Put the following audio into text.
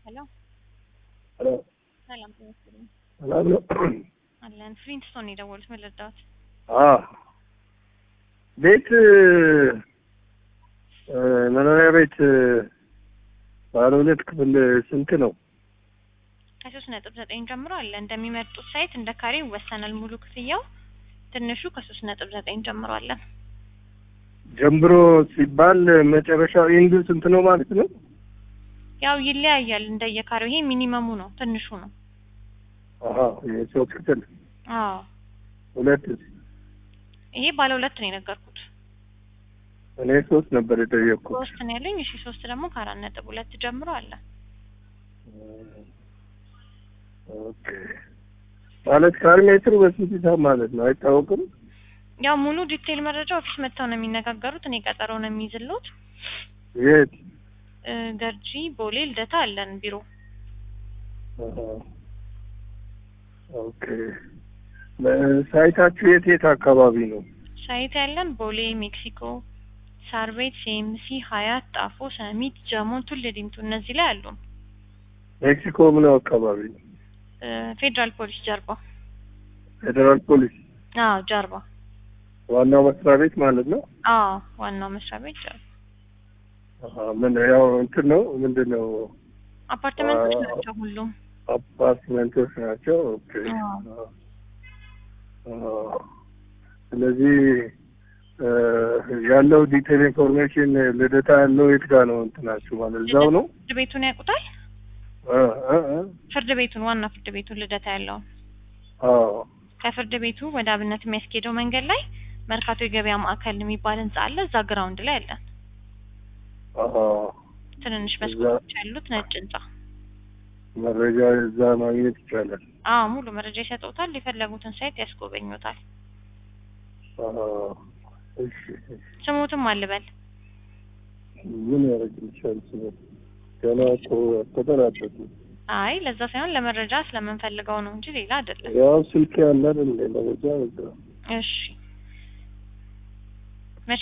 ሄሎ ሄሎ ሰላም ጤና ይስጥልኝ። ሰላም ነው? አለን ፍሪንስቶን ነው የደወሉት። ምን ልርዳዎት? አዎ ቤት እ መኖሪያ ቤት ባለ ሁለት ክፍል ስንት ነው? ከሶስት ነጥብ ዘጠኝ ጀምሮ አለ። እንደሚመርጡት ሳይት እንደ ካሬ ይወሰናል ሙሉ ክፍያው። ትንሹ ከሶስት ነጥብ ዘጠኝ ጀምሮ አለ። ጀምሮ ሲባል መጨረሻው ኢንዱ ስንት ነው ማለት ነው? ያው ይለያያል እንደየካሬው። ይሄ ሚኒመሙ ነው፣ ትንሹ ነው። አሀ የሶስት ክፍል አዎ ሁለት ይሄ ባለ ሁለት ነው የነገርኩት። እኔ ሶስት ነበር የጠየቅኩት። ሶስት ነው ያለኝ። እሺ ሶስት ደግሞ ከአራት ነጥብ ሁለት ጀምሮ አለ። ኦኬ ማለት ካሬ ሜትሩ በስንት ሂሳብ ማለት ነው አይታወቅም? ያው ሙሉ ዲቴይል መረጃ ኦፊስ መጥተው ነው የሚነጋገሩት። እኔ ቀጠሮ ነው የሚይዝልዎት። የት? እ ገርጂ፣ ቦሌ፣ ልደታ አለን ቢሮ። አሀ ኦኬ ሳይታችሁ የት የት አካባቢ ነው? ሳይት ያለን ቦሌ፣ ሜክሲኮ፣ ሳር ቤት፣ ሲኤምሲ፣ ሀያት፣ ጣፎ፣ ሰሚት፣ ጀሞ፣ ቱል ዲምቱ እነዚህ ላይ አሉ። ሜክሲኮ ምን አካባቢ ነው? እ ፌዴራል ፖሊስ ጀርባ። ፌዴራል ፖሊስ አዎ ጀርባ። ዋናው መስሪያ ቤት ማለት ነው። አዎ ዋናው መስሪያ ቤት ጀርባ። አሀ ምን ያው እንትን ነው ምንድን ነው አፓርትመንቶች አዎ። ናቸው ሁሉም። አፓርትመንቶች ናቸው። ኦኬ አዎ። አዎ። ስለዚህ እ ያለው ዲቴል ኢንፎርሜሽን ልደታ ያለው የት ጋር ነው እንትናችሁ ማለት እዛው ነው? ፍርድ ቤቱን ያውቁታል? እ እ እ ፍርድ ቤቱን ዋና ፍርድ ቤቱን ልደታ ያለውን አዎ ከፍርድ ቤቱ ወደ አብነት የሚያስኬደው መንገድ ላይ መርካቶ የገበያ ማዕከል የሚባል ህንጻ አለ። እዛ ግራውንድ ላይ አለን። አሀ ትንንሽ እዛ- መስኮቶች ያሉት ነጭ ህንጻ። መረጃ እዛ ማግኘት ይቻላል። አዎ ሙሉ መረጃ ይሰጡታል። የፈለጉትን ሳይት ያስጎበኙታል። አሀ እሺ እሺ። ስሙትም አልበል ምን ያደርግልሻል? ስለ ገና እኮ አልተጠናቀቅም። አይ ለዛ ሳይሆን ለመረጃ ስለምንፈልገው ነው እንጂ ሌላ አይደለም። ያው ስልክ ያለ አይደል እንደ መረጃ በቃ እሺ